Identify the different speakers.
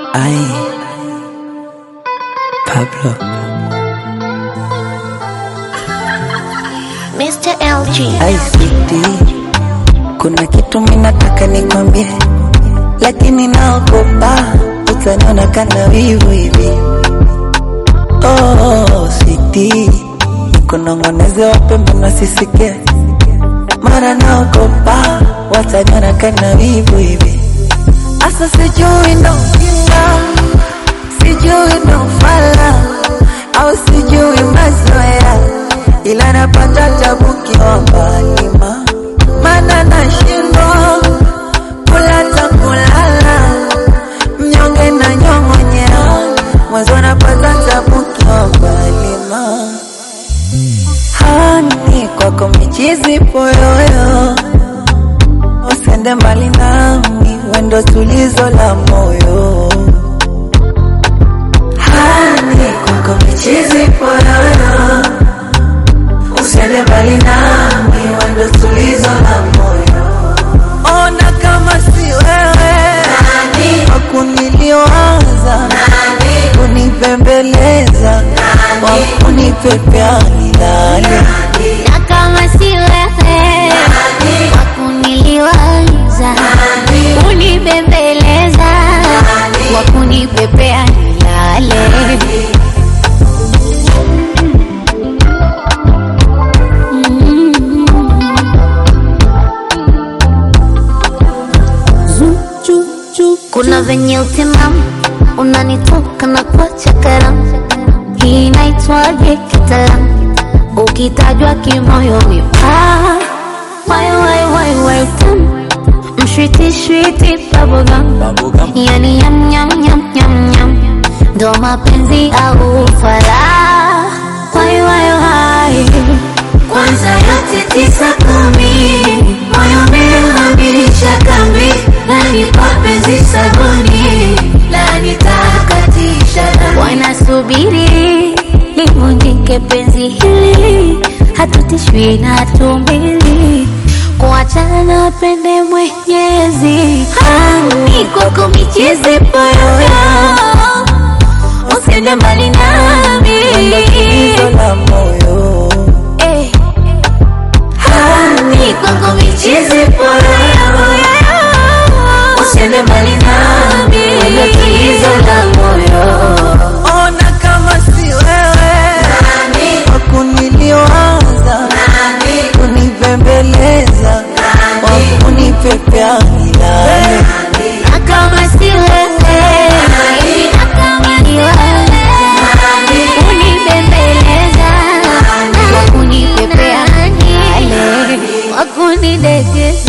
Speaker 1: Ay, Pablo.
Speaker 2: Mr. LG.
Speaker 1: Ay, sweetie, kuna kitu minataka nikwambie, lakini naogopa utaniona kana wivu hivi. Oh, sweetie, nikunong'oneze wapembe nasisikie, mara naogopa wataniona kana wivu hivi. Asa sijui ndo ujinga, sijui ndo ufala, au sijui mazoea, ila napata tabu kiomba lima, mana nashindwa kula ta kulala, mnyonge na nyong'onyea, mwanzo napata tabu kiomba lima, hani kwako michizi poyoyo usende mbali nami, wendo tulizo la moyo. Hani kwako michizi poyoyo, usende mbali nami, wendo tulizo la moyo. Ona kama si wewe wakuniliwaza, kunipembeleza, wakunipepea nilale
Speaker 2: Na kama si wewe wakuniliwaza, kunibembeleza, wakunipepea nilale. Kuna venye utimamu unanitoka na kuacha karamu, hii inaitwaje kitaalamu? Ukitajwa kimoyo mipaa, wai wai wai wai tamu, mshwiti shwiti bubblegum,
Speaker 1: Bubblegum.
Speaker 2: yani yam yam yam yam yam, ndo mapenzi au ufala, wai wai wai kwanza yote tisa kumi, moyo umehamisha kambi, nani penzi sabuni, nani takatisha dhambi. wanasubiri livunjike penzi hili, hatutishwi na tumbili kuachana na pende mwenyezi hani kwako michezi poyoyo usiende mbali nami
Speaker 1: Wendo tulizo la moyo.
Speaker 2: Eh. Hani kwako michezi poyoyo usiende mbali nami wendo tulizo la moyo
Speaker 1: Ona kama si wewe wakuniliwaza, kunipembeleza, wakunipepea nilale.
Speaker 2: na kama si wewe na kama ni wewe kunibembeleza wakunipepea nilale wakunidekeza